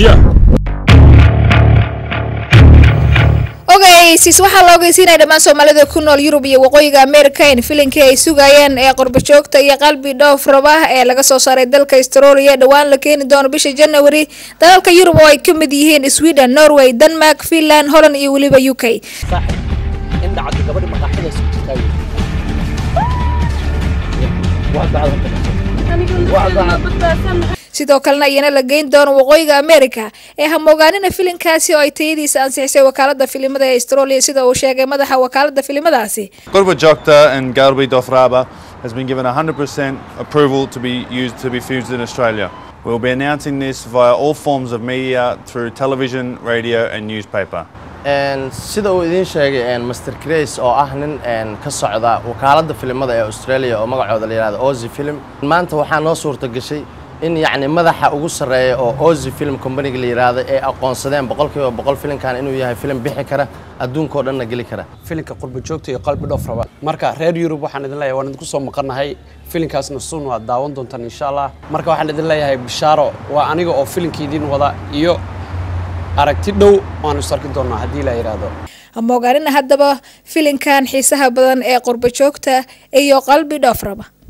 Yeah. ogeysis waxaa la ogeysiinaya dhammaan soomaalida ku nool yurub iyo waqooyiga america in filinkii ay sugayeen ee qurbajoogta iyo qalbi dhoof raba ee laga soo saaray dalka australia dhowaan la keeni doono bisha january dalalka yurub oo ay ka mid yihiin sweden norway denmark finland holland iyo weliba u k in dhacdo gabadha maqaaxida isku jirtaa wey. Wax bacad horta. sidoo kalena iyana la geyn doono waqooyiga america ee hamoogaanina filinkaasi oo ay tayadiisa ansixisay wakaalada filimada ee australia sida uu sheegay madaxa wakaalada filimadaasi Gurba Jokta and Galbi Dothraba has been given 100% approval to be used to be fused in Australia. We'll be announcing this via all forms of media through television, radio and newspaper. Een, sida uu idiin sheegay een, Mr. Grace oo ah nin een, ka socda wakaaladda filimada ee Australia oo magacooda la yidhahdo Aussie Film maanta waxaa noo suurta gashay in yacni madaxa ugu sarreeya oo Aussie Film Company la yidhaahdo ay aqoonsadeen boqolkiiba boqol filimkan inuu yahay filim bixi kara adduunka oo dhanna geli kara filinka qurba joogta iyo qalbi dhoof raba marka reer yurub waxaan idin leeyahay waan idinku soo maqannahay filinkaasna suun waad daawan doontaan insha allah marka waxaan idin leeyahay bishaaro waa aniga oo filinkii idin wada iyo aragti dhow waanu is arki doonaa haddii la yidhaahdo hamoogaanina haddaba filinkan xiisaha badan ee qurbajoogta iyo qalbi dhoof raba